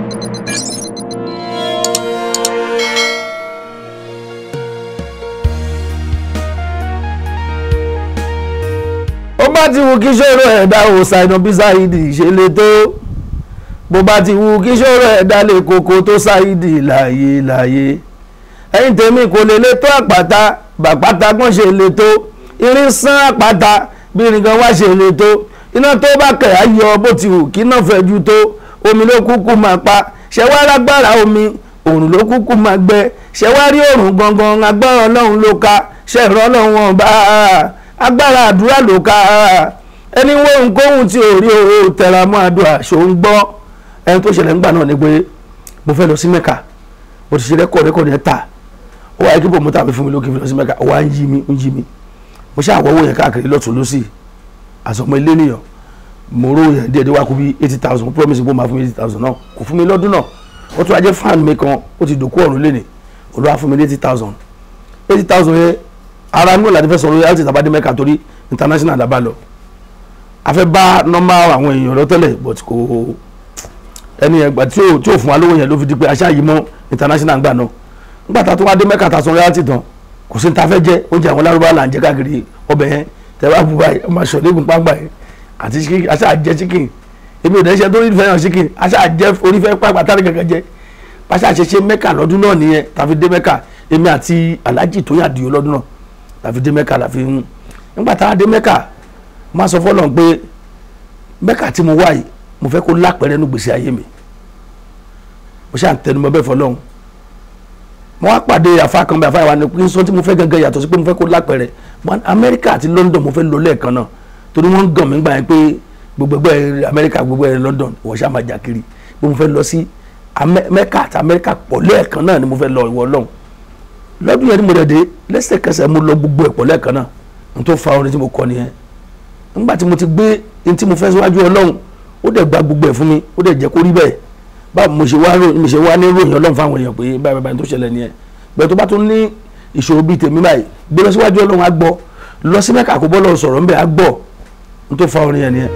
ó bá ti wù kí ṣòro ẹ̀dá ò ṣàìnà bí ṣáìdì ṣe lè tó bó bá ti wù kí ṣòro ẹ̀dá lè koko tó ṣáìdì láàyè láàyè ẹ̀yin tèmi kò lè lè tó àpáta bàpáta gbọ́n ṣe lè tó irin sán àpáta bí irin kan wá ṣe lè tó iná tó bá kẹ̀ á yọ bó ti wù kí náà fẹ́ ju tó omi ló kúkú máa pa ṣẹ̀wá lágbára omi òrùn ló kúkú máa gbẹ ṣẹ̀wá rí òrùn gangan agbára ọlọ́run ló ka ṣẹ̀rọ ọlọ́run wọn bá agbára àdúrà ló ka ẹni wo nkóhun tí ò rí o tẹra mọ́ àdúrà ṣò ń gbọ́ ẹni tó ṣẹlẹ̀ ńgbà náà ni pé mo fẹ́ lọ sí mẹ́ka mo ti ṣe rẹ́kọ̀ọ́ rẹ́kọ̀ọ́ yẹn ta ó wáyé kí bòmútà mi fún mi lókè fi lọ sí mẹ́ka ó wá ń yí mi ń yí mi mo ṣe àwọ̀wọ̀ yẹn káàkiri lọ́tún lọ́sì àsọmọ ilé nìyàn mo ró yẹn díẹ̀ díẹ̀ wá kú bí eighty thousand promise bó máa fún mi eighty thousand náà kò fún mi lọ́dún náà ó tún ajẹ́ fan mi kan ó ti dòkú ọ̀run lé ní olúwa fún mi ní eighty thousand eighty thousand yẹn ara mi ò láti fẹ́ sọ royalty tàbádé mẹ́ka torí international dábàá lọ a fẹ́ bá nọ́mbà àwọn èèyàn lọ tẹ́lẹ̀ but kò ẹni yẹn gbà tí ò tí ò fún wa lówó yẹn ló fi di pé aṣáà yìí mọ́ international gbà náà nígbà tá a tún wá dé mẹ́ka tá a sọ royalty tán kò sí ní ta fẹ́ jẹ oúnjẹ àwọn lárúbá là ń jẹ káàkiri ọbẹ̀ yẹn tẹ bá bu báyìí ọmọ aṣọ nígun pàgbà yẹn àti chicken aṣáà jẹ chicken èmi ò dẹ́ ṣe tó rí fẹ́ràn chicken aṣáà jẹ orí fẹ́ pàgbà tá a lè gẹ́gẹ́ jẹ pàṣẹ àṣẹṣe mẹ́ka lọ́dún náà nìyẹn tàfi dé mẹ́ka èmi àti alhaji tó yà dìyó lọ́dún náà tàfi dé mẹ́ka làfi ń nígbà tá a dé mẹ́ka má sọ fọ́lọ́n pé mẹ́ka tí mo wá yìí mo fẹ́ kó lápẹ̀rẹ́ nu gbèsè ayé mi mo ṣáà ń tẹnumọ́ bẹ́ẹ̀ fọlọ́hún mo wá pàdé àfa kan bẹ́ẹ̀ àfa ìwà ni pé n sọ tí mo fẹ́ gangan yàtọ̀ sí pé mo fẹ́ kó lápẹ̀rẹ́ amẹ́ríkà àti london mo fẹ́ lọ lẹ́ẹ̀kan náà torí wọ́n ń gàn mí gbà yẹn pé gbogbo ẹgbẹ́ amẹ́ríkà gbogbo ẹgbẹ́ london ìwọ ṣáà máa jà kiri pé mo fẹ́ lọ sí mẹ́ka àti amẹ́ríkà pọ̀ lẹ́ẹ̀kan náà ni mo fẹ́ lọ ìwọ lọ́hùn lọ́dún yẹn ni mo dẹ̀ dé lẹ́sẹ̀kẹsẹ̀ mo lọ gbogbo ẹ̀ pọ̀ lẹ́ẹ̀kan náà n tó fa orin tí mo kọ nìyẹn nígbà tí mo ti gbé n tí mo fẹ́ síwájú ọlọ́run ó dẹ̀ gba gbogbo ẹ̀ fún mi ó dẹ̀ jẹ́ kó rí bẹ́ẹ̀ báwo mo ṣe wá mo ṣe wá ní ròyìn ọlọ́run fáwọn èèyàn pé báyìí báyìí tó ṣẹlẹ̀ nìyẹn bẹ́ẹ̀ tó bá tún ní ìṣòro bíi tèmi báyìí gbé lọ síwájú ọlọ́run á gbọ́ lọ sí mẹ́ka kó bọ́ lọ sọ̀rọ̀ ńbẹ̀ á gbọ́ n tó fa orin yẹn nìyẹn.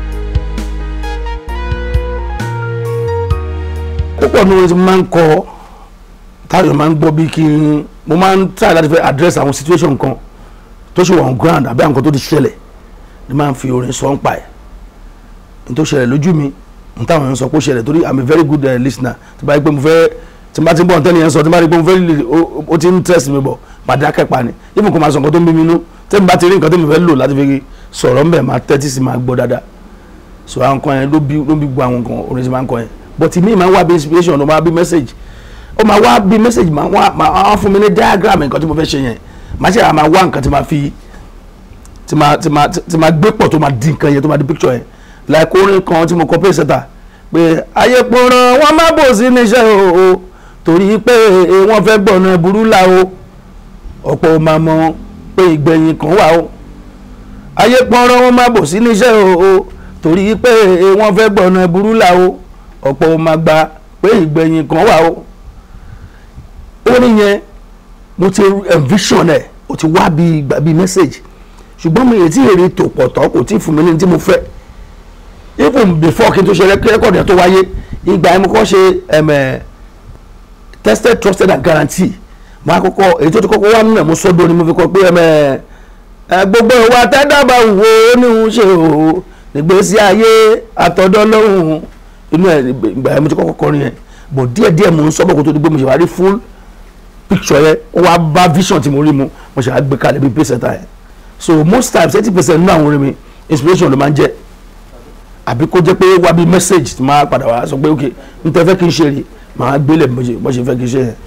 púpọ̀ ní orin tí mo máa ń kọ táyọ̀ máa ń gbọ́ bí kí n mo máa ń try láti fẹ́ address àwọn situation kan tó ṣe wà on ground àbí àwọn kan tó ti ṣẹlẹ̀ ni máa ń fi orin sọ ń pa ẹ̀ n tó ṣẹlẹ̀ lójú mi n táwọn èèyàn sọ pé ó ṣẹlẹ̀ torí i'm a very good uh, listener tí bá rí pé mo fẹ́ tí bá ti ń bọ̀ ntẹ́ni yẹn sọ tí bá rí pé mo fẹ́ ó ti ń test mi bọ̀ máa dákẹ́ pa ni even kò máa sọ nǹkan tó ń bí mi nú tí mo bá ti rí nǹkan tó mo fẹ́ lò láti fi sọ̀rọ̀ ń bẹ̀ máa tẹ́tí sí máa gbọ́ dáadáa so àwọn kan yẹn ló bí ló bí gbọ́ àwọn kan orin tí máa ń kọ yẹn but mi máa ń wá bí inspiration ó máa bí message ó máa wá bí message máa wá máa fún mi ní diagram nǹkan tí mo fẹ́ ṣe yẹn máa ṣe àmà wá nǹkan tí máa fi tí máa tí máa tí máa gbé pọ̀ tó máa di nǹkan yẹn tó máa di picture yẹn like orin kan tí mo kọ pé ṣẹta pé ayé pọ̀nrán wọn má bò sí níṣẹ́ o torí pé wọ́n fẹ́ gbọ̀nà burú là o ọ̀pọ̀ máa mọ̀ pé ìgbẹ̀yìn kan wà o ayé pọ̀nrán wọn má bò sí níṣẹ́ o torí pé wọ́n fẹ́ gbọ̀nà burú là o ọ̀pọ̀ máa gbà pé ìgbẹ̀yìn kan wà o orin yẹn mo ti envision ẹ̀ o ti wá bí gbà bí message ṣùgbọ́n mi èyí tí èrè tò pọ̀ tọ́ kò tí ì fún mi ní tí mo fẹ́ even before kí n tó ṣe rẹ́kọ̀dì tó wáyé ìgbà yẹn mo kọ́ ṣe tested trusted and guaranteed mo á kọ́kọ́ èyí tó ti kọ́kọ́ wá nínú ẹ̀ mo sọ́dọ̀ ni mo fi kọ́ pé gbogbo ìwà tẹ́dàbà wò ó ní òun ṣe o nígbésí ayé àtọ̀dọ́ lọ́hùn inú ẹ̀ ìgbà yẹn mo ti kọ́kọ́ kọrin yẹn but díẹ̀díẹ̀ mo ń sọ́bọ̀ kó tó di pé mo ṣe wá rí full picture yẹn ó wá bá vision tí mo rí mu mo ṣe wá gbé kalẹ̀ bí pèsè ta yẹn so most times eighty percent nínú àwọn orin mi inspiration ló máa ń jẹ́ àbí kó jẹ́ pé wá bí message tí máa padà wá sọ pé ok n tẹ́ fẹ́ kí n ṣe rí màá gbélé bó ṣe fẹ́ kí n ṣe yẹn.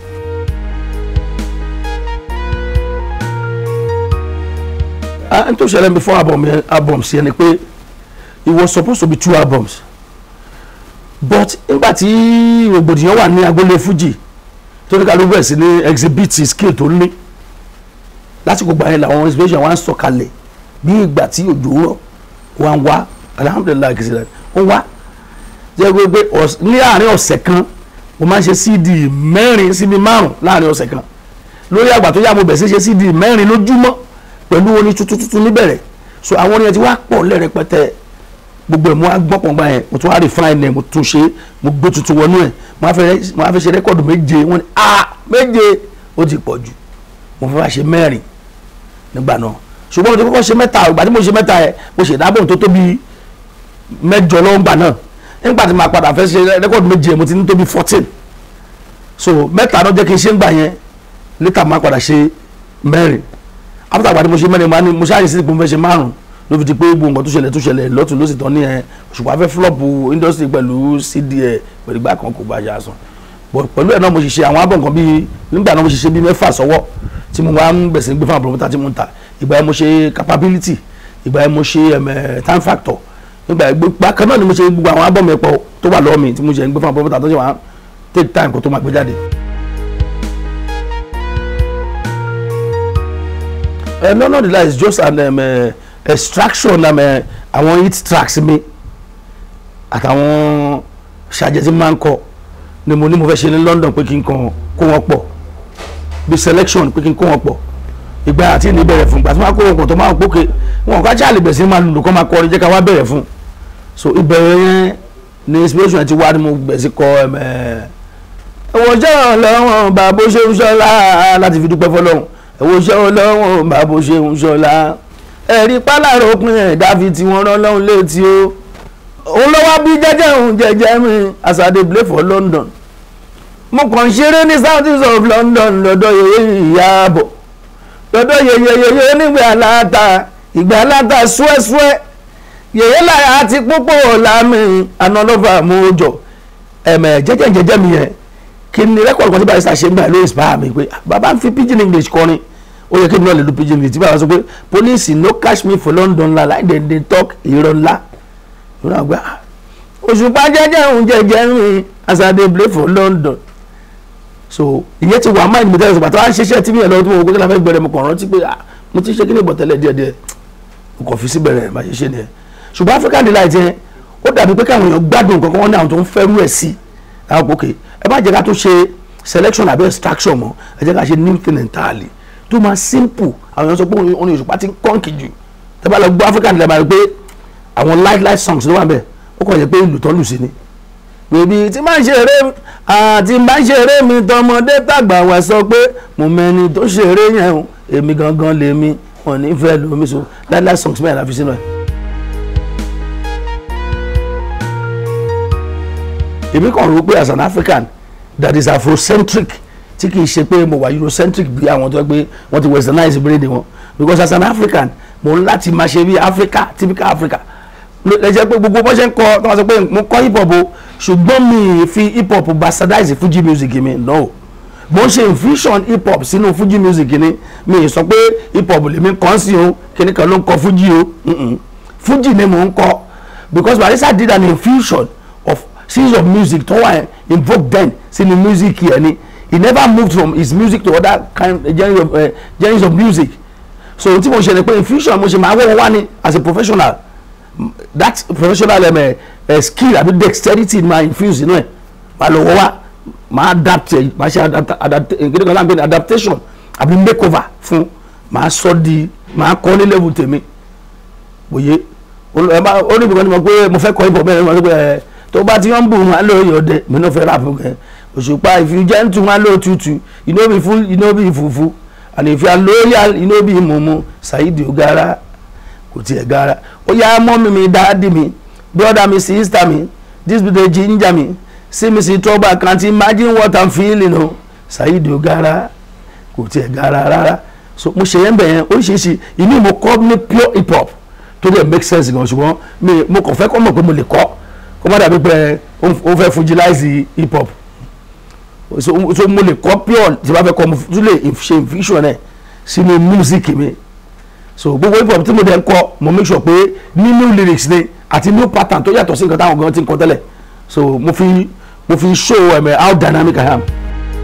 n tó ṣẹlẹ̀ before album yẹn albums yẹn ni pé it was supposed to be two albums but nígbà tí rògbòdìyàn wà ní agboolé Fuji tó ní kálukú bẹ̀rẹ̀ sí ní exhibit skill tó ní lásìkò gbà yẹn làwọn inspiration wa ń sọ̀kalẹ̀ bí ìgbà tí òjò rọ̀ wá ń wá alhamdulilayi kìí ṣe ó wá jẹ́ gbogbo ní àárín ọ̀sẹ̀ kan mo máa ń ṣe cd mẹ́rin síbi márùn láàárín ọ̀sẹ̀ kan lórí àgbà tó yá mo bẹ̀ sí ṣe cd mẹ́rin lójúmọ́ pẹ̀lú orin tuntun tuntun níbẹ̀rẹ̀ so àwọn orin yẹn ti wá pọ̀ lẹ́rẹpẹtẹ gbogbo ẹ̀ mo á gbọ́ pọ̀ngbà yẹn mo tún wá refine ẹ̀ mo tún ṣe mo gbé tuntun wọnú ẹ̀ mo á fẹ́ mo á fẹ́ ṣe rẹ́kọ̀dù méje wọ́n ní ah méje ó ti pọ̀ jù mo fẹ́ wá ṣe mẹ́rin nígbà náà ṣùgbọ́n mo ti kọ́kọ́ ṣe mẹ́ta ìgbà tí mo ṣe mẹ́ta yẹn mo ṣe ìdábò tó tóbi mẹ́jọ lọ́wọ́ gbà náà nígbà tí màá padà fẹ́ ṣe rẹ́kọ̀dù méje mo ti ní tóbi fourteen so mẹ́ta náà jẹ́ kí n ṣe ń gbà yẹn later máa padà ṣe mẹ́rin after àgbà tí mo ṣe mẹ́rin máa ní mo ṣáà yìí sí pé mo fẹ́ ṣe márùn ló fi di pé gbogbo nǹkan tó ṣẹlẹ̀ tó ṣẹlẹ̀ lọ́tún ló sì tán ní ẹ ṣùgbọ́n afẹ́ flop industry pẹ̀lú cd ẹ̀ pẹ̀lú ìgbà kan kò bá yà sàn but pẹ̀lú ẹ̀ náà mo ṣe ṣe àwọn abọ́ nǹkan bíi nígbà náà mo ṣe ṣe bíi mẹ́fà sọ́wọ́ tí mo máa ń bẹ̀sẹ̀ gbé fún àbúrò tí mo ń ta ìgbà yẹn mo ṣe capability ìgbà yẹn mo ṣe ẹ̀mẹ̀ time factor nígbà yẹn gbogbo kan náà ni mo ṣe gbogbo àwọn abọ́ mi pọ̀ tó wà lọ́wọ́ mi tí mo ṣe ń gbé fún àbúrò tó ṣe wà take time kó tó máa gbé jáde. Uh, no no the lie is just an um, uh, extraction um, uh, àwọn hit tracks mi àtàwọn ṣàjẹ tí máa ń kọ ni mo ní mo fẹ́ ṣe ní London pé kí n kàn kó wọn pọ̀ bí selection pé kí n kó wọn pọ̀ ìgbà àti ìní bẹ̀rẹ̀ fún ìgbà tí wọ́n á kó wọn pọ̀ tó máa ń pókè wọn ká jáàlì bẹ̀rẹ̀ sí máa lùlù kọ́ máa kọrin jẹ́ ká wá bẹ̀rẹ̀ fún so ìbẹ̀rẹ̀ yẹn ni inspiration ti wá ni mo bẹ̀rẹ̀ sí kọ ẹ̀wọ̀n jẹ́ ọ̀lọ́wọ̀n bàbá ṣe ń ṣọ́lá láti fi dúpẹ́ fọlọ́run ẹ̀wọ̀n iṣẹ́ ọlọ́run bàbá ṣe ń ṣọlá ẹ̀rí pálárò pin ẹ̀dá fi tí wọ́n rán lọ́hùn létí o òun lọ́wọ́ bí jẹ́jẹ́ òun jẹ́jẹ́ mi as I dey play for London mo kàn ń ṣeré ní south east of London lọ́dọ̀ yeye ìyáàbọ̀ lọ́dọ̀ yeye yeye onígbà aláta ìgbà aláta ṣúẹ́ṣúẹ́ yeye láyà àti púpọ̀ lámì anọ́lọ́fà mọ́jọ ẹ̀mẹ̀ jẹ́jẹ́ jẹ́jẹ́ mi yẹn kí ni rẹ́kọ̀dù kan tí báyìí ṣàṣe ń gbà ló inspire mi pé bàbá ń fi pidgin English kọrin ó yẹ kí n náà lè lu pidgin English tí bàbá sọ pé police no catch me for London la láì dẹ̀ dẹ̀ talk irọ́ ńlá ìrọ̀ àgbà òṣùpá jẹ́jẹ́ òun jẹ́jẹ́ mi as I dey play for London so ìyẹn ti wà máa ní mọ̀tẹ́lẹ̀ sọ̀gbà tó wá ń ṣiṣẹ́ tí mi yẹn lọ́wọ́ tí mo wò pé kí la fẹ́ bẹ̀rẹ̀ mo kàn rántí pé mo ti ṣe kí ni ìbọ̀tẹ́lẹ̀ díẹ̀díẹ̀ mo kàn fi sí bẹ̀rẹ̀ bá ṣe ṣe nìyẹn ṣùgbọ́n African Delight yẹn ó dàbí pé káwọn èèyàn gbádùn kankan wọn ní àwọn tó ń fẹ́rù ẹ̀ sí àwọn òkè ẹ bá jẹ́ ká tó ṣe selection àbí extraction mọ́ ẹ jẹ́ ká ṣe new thing entirely tó máa simple àwọn èèyàn sọ pé orin òṣùpá ti ń kọ́ǹkì jù tẹ́ bá lọ gbọ́ African Delight máa rí pé àwọn light light songs ló wà bẹ́ẹ̀ ó kàn yẹ pé ìlú tán lù sí ni bèbí tí máa ń ṣeré àti máa ń ṣeré mi tọmọdé tàgbà wá sọ pé mo mẹni tó ṣeré yẹn o èmi gangan lèmi wọn ní fẹ́ lómi so light light songs mẹ́rin la fi sínú ẹ̀. èmi kàn rò pé as an African that is afrocentric tí kì í ṣe pé mo wà eurocentric bí àwọn tó gbé wọ́n ti westernize brain wọn because as an African mo ń láti máa ṣe bí Africa typical Africa lẹ́jẹ̀ pé gbogbo bó ṣe ń kọ tí wọ́n sọ pé mo kọ́ hip hop o ṣùgbọ́n mi fi hip hop bastardize fuji music mi no bó ṣe infusion hip hop sínú fuji music ni mi sọ pé hip hop lèmi kàn sí o kíní kan ló ń kọ fuji o fuji ni mò ń kọ because barisa did an infusion of series of music tó wà invoke then sínú music yẹn ni he never moved from his music to other kind genres of, uh, genres of music so tí mo ṣe ni pé infusion mo ṣe máa wọ́n wá ní as a professional that professional um, uh, skill àbí dexterity máa infuse inú ẹ̀ máa lọ wọ́ wá máa adapt ẹ̀ máa ṣe gẹ́gẹ́ kan láǹpẹ́ adaptation àbí makeover fún máa sọ di máa kọ́ ní level tèmi òye ó ní ìbùkún ni mo pé mo fẹ́ kọ́ ibò mẹ́rin mo sọ pé ẹ tó bá ti ń bù wọn lóò yọ̀ dẹ mi náà fẹ́ rà fún kẹ òṣùpá if you gentle wọn lóò tutù you no be full you no be fufu and if you are loyal you no be mumu Saheed Ogara kò tiẹ̀ gara ó yá mọ́mí mi dáàdì mi brother mi sister mi this be the ginger mi see me see trouble I can't imagine what I'm feeling o Saheed Ogara kò tiẹ̀ gara rárá so mo ṣe yẹn bẹ̀ yẹn oríṣiríṣi ìní mo kọ́ ní pure hip hop tó dẹ̀ make sense gan ṣùgbọ́n mi mo kàn fẹ́ kọ́ mọ̀ pé mo lè kọ́ kó má dàbí pé ó fẹ́ fujilize hip hop so mo lè kọ́ pure tí bá fẹ́ kọ́ mo tún lè ṣe infusion ẹ̀ sínú music mi so gbogbo hip hop tí mo dẹ̀ ń kọ mo make sure pé ní new lyrics ni àti new pattern tó yàtọ̀ sí nǹkan táwọn gan ti ń kọ tẹ́lẹ̀ so mo fi mo fi show um, how dynamic I am.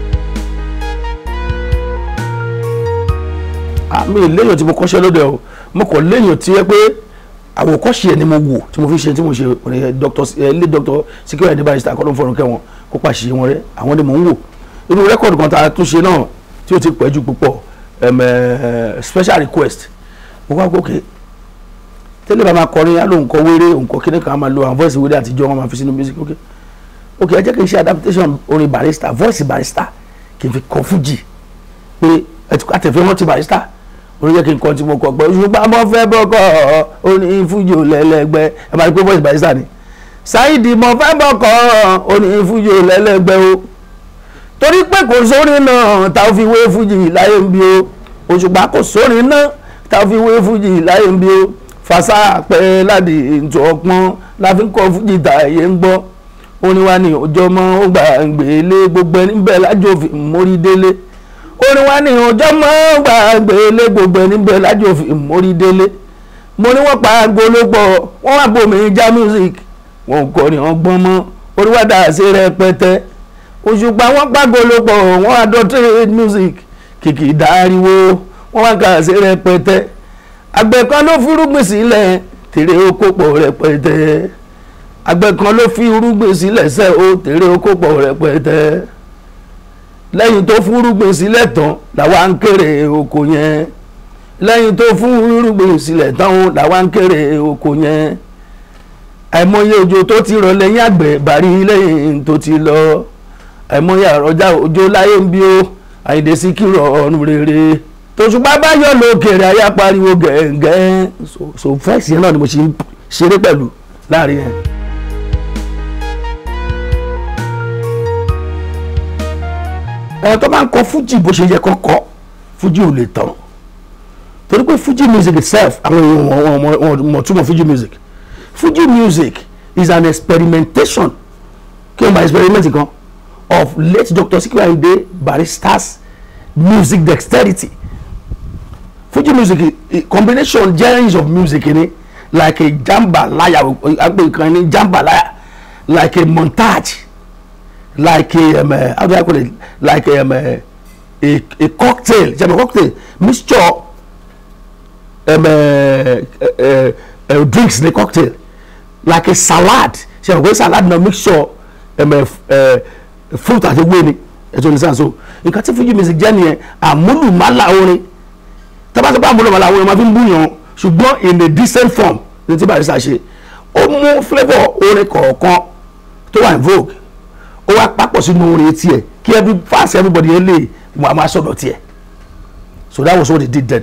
àmì lẹ́yìn tí mo kọ́ṣẹ́ lóde o mo kọ̀ lẹ́yìn tí yẹ pé àwòkọ́ṣe ẹ̀ ni mo wò tí mo fi ṣe tí mo ṣe dr ilé dr Sikiru Ayinde Barrister akọ́dún fọ́run kẹwọn kó pàṣẹ wọn rẹ àwọn ni mò ń wò inú rẹ́kọ̀dù kan tá a tún ṣe náà tí ó ti pẹ́ jù púpọ̀ special request mo wá gòkè tẹ́lẹ̀ bá máa kọrin yálò nǹkan wéré nǹkan kíní kan á máa lo àwọn voice wéré àtijọ́ wọn máa fi sínú music ok ok ẹ jẹ́ kí n ṣe adaptation orin barista voice barista kì í fi kọ fújì pé àtẹ̀fẹ́ wọn ti barista orin jẹ́ kí n kọ́ tí mo kọ pé ṣùgbọ́n mo fẹ́ bọ́kọ̀ orin fújì ò lẹ́lẹ́gbẹ́ ẹ máa rí pé voice barista ni Saidi mo fẹ́ bọ́kọ̀ orin fújì ò lẹ́lẹ́gbẹ́ o torí pé kò sórin náà tá a fi wé fújì láyé ń bí o òṣùpá kò sórin náà tá a fi wé fújì láyé ń bí o fàṣà pẹ́ láti ètò ọpọ́n la fi ń kọ́ fújì tá àyè ń gbọ́ orin wa ni ọjọ́ mọ́ ó gbà ń gbélé gbogbo ẹni bẹ́ẹ̀ lájò fi mórí délé orin wa ni ọjọ́ mọ́ ó gbà ń gbélé gbogbo ẹni bẹ́ẹ̀ lájò fi mórí délé mo ní wọ́n pa agbológbò wọ́n wá bomi já music wọn kò ní ọgbọ́n mọ́ orí wa dà sí rẹpẹtẹ òṣùpá wọn pàgológbò wọn adulterate music kìkì dáríwó wọn wá kà sí rẹpẹtẹ àgbẹ̀ kan ló fi irúgbìn sílẹ̀ tèrè oko pọ̀ rẹpẹtẹ àgbẹ̀ kan ló fi irúgbìn sílẹ̀ sẹ́ o tèrè oko pọ̀ rẹpẹtẹ lẹ́yìn tó fún irúgbìn sílẹ̀ tán làwa ń kéré oko yẹn lẹ́yìn tó fún irúgbìn sílẹ̀ tán o làwa ń kéré oko yẹn àìmọye òjò tó ti rọ̀ lẹ́yìn àgbẹ̀ bàrí lẹ́yìn tó ti lọ àìmọye àrọ̀jà òjò láyé ń bí ó àyèdè sí kírọ̀ ọ̀run rere tòṣùpá bá yọ lókèrè ayá pariwo gẹ̀ẹ́gẹ́ so fẹ́ẹ̀sì yẹn náà ni mo ṣe ń ṣeré pẹ̀lú láàrin yẹn. ẹ tó bá ń kọ fújì bó ṣe yẹ kó kọ fújì ò lè tán torí pé fújì music itself àwọn èèyàn wọn mọ̀ túmọ̀ fújì music fújì music is an experimentation kí n bá experiment kan of late Dr. Sikiru Ayinde Barrister's music dexterity Fuji music a combination genres of music ni like a jambalaya agbe kan ni jambalaya like a montage like a um, uh, how do I call it like a, um, uh, a, a cocktail jẹ́ mi cocktail mixture um, uh, uh, uh, drinks ni cocktail like a salad ṣe àwọn salad na mixture um, uh, uh, fruit àti ewé ni ẹ̀tọ́ ní sàn so nǹkan tí Fuji music jẹ́ nìyẹn àmúlùmálà orin tábàtàbà àmúlùmálà orin máa fi ń búyàn ṣùgbọ́n in a decent form ní tí Barrister ṣe ó mú flavour orin kọ̀ọ̀kan tó wà in vogue ó wá papọ̀ sínú orin tiẹ̀ kí every fast everybody yẹn lè wà máa sọ̀dọ̀ tiẹ̀ so that was what they did then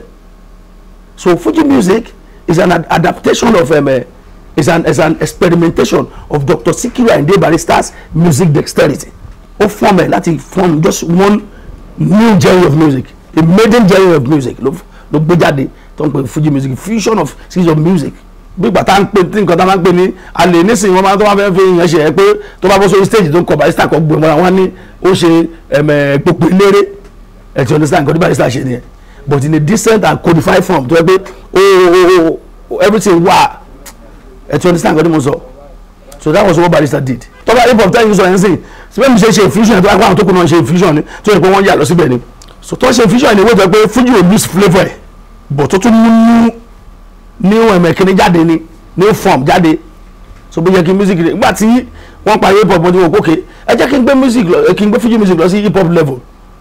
so Fuji music is an ad adaptation of um, uh, is an is an experimentation of Dr. Sikiru Ayinde Barrister's music dexterity ó form ẹ láti form just one new genre of music a maiden genre of music ló ló gbé jáde tó ń pè Fuji music fusion of series of music bí ìgbà tá à ń pè tí nǹkan tá a máa ń pè ní alẹ́ nísìnyí wọ́n máa tó máa fẹ́ fi yẹn ṣe ẹ pé tó bá bọ́ sórí stage tó ń kọ Barrister kan gbé mọ́ra wọn ní ó ṣe ẹ̀mẹ̀ gbogbo eléré ẹ̀ ti understand nǹkan tí Barrister ṣe nìyẹn but in a decent and codified form tó yẹ pé oh, oh, everything wà ẹ̀ ti understand nǹkan tí mo sọ so that was what Barrister did tọ́ba hip hop ten years ago ẹ̀sìn síbẹ̀ mi ṣe ṣe infusion tó yẹ kó àwọn tó kù náà ṣe infusion ni tó yẹ pé wọ́n yà lọ síbẹ̀ ni so tó ṣe infusion ni wọ́n jẹ́ pé Fuji will lose flavour ẹ̀ but tó tún mú new ẹ̀mẹ̀ kíní jáde ni new form jáde so bó yẹ kí music rẹ̀ nígbà tí wọ́n parí hip hop mo ti wò kókè ẹ jẹ́ kí n gbé music lọ kí n gbé Fuji music lọ sí hip hop level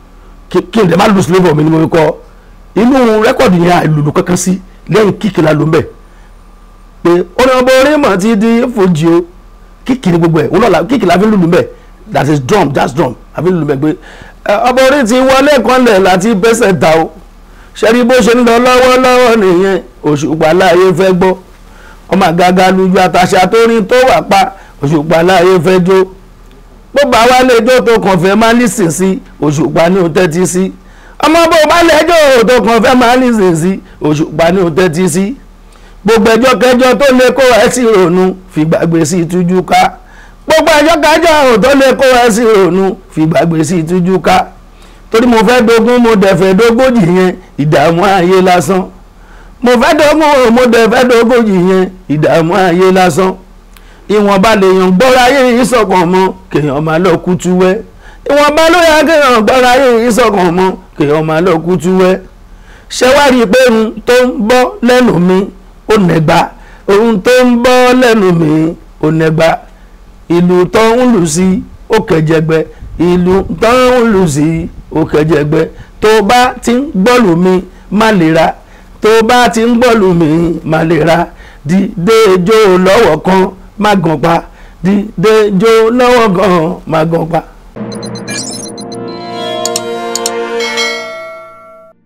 kí n dẹ̀ má lose flavour mi ni mo fi kọ́ inú rẹ́kọ̀dì yẹn àìlùlù kankan sí lẹ́yìn kíkì la ló ń bẹ̀ pé orin ọmọ orin mọ̀ ti di Fuji o kíkì ni gbogbo ẹ̀ wọn náà kíkì la fi ń lùlù mbẹ̀ that is drum jazz drum la fi ń lùlù mbẹ̀ pé ọmọ orin ti wọlé kanlẹ̀ láti bẹ́sẹ̀ ta o ṣẹ́rí bó ṣe ń lọ lọ́wọ́lọ́wọ́ nìyẹn òṣùpá láàyè fẹ́ gbọ́ ọmọ àgàgà lójú àtàṣà tó rí tó wà pa òṣùpá láàyè fẹ́ jó bó bá wá lè jó tó kàn fẹ́ máa lísìn sí òṣùpá ní o tẹ́tí sí ọmọ bó bá lè jó tó kàn fẹ́ máa lísìn sí òṣùpá ní o tẹ́tí sí gbogbo ẹjọ́ kẹjọ tó lè kó ẹ sí ronú fìgbàgbé sí tújú ká gbogbo ẹjọ́ kẹjọ tó lè kó ẹ sí ronú fìgbàgbé sí tújú ká torí mo fẹ́ dogun mo dẹ̀ fẹ́ dógójì yẹn ìdààmú ayé lásán mo fẹ́ dogun mo dẹ̀ fẹ́ dógójì yẹn ìdààmú ayé lásán ìwọ̀nba lèèyàn gbọ́ra ayé ìsọ̀kan mọ́ kéèyàn máa lọ kú túwẹ́ ìwọ̀nba ló yẹ kéèyàn gbọ́ra ayé ìsọ̀kan mọ́ kéèyàn máa lọ kú túwẹ́ ṣé wá rí i pé ohun tó ń bọ́ lẹ́nu mi ó nẹgba ohun tó ń bọ́ lẹ́nu mi ó nẹgba ìlú tó ń lù sí ó kẹjẹgbẹ ìlú tó ń lù sí ó kẹjẹgbẹ tó bá ti ń gbọ́lù mi má lè ra tó bá ti ń gbọ́lù mi má lè ra dìde jó lọ́wọ́ kan má gan pa dìde jó lọ́wọ́ kan má gan pa.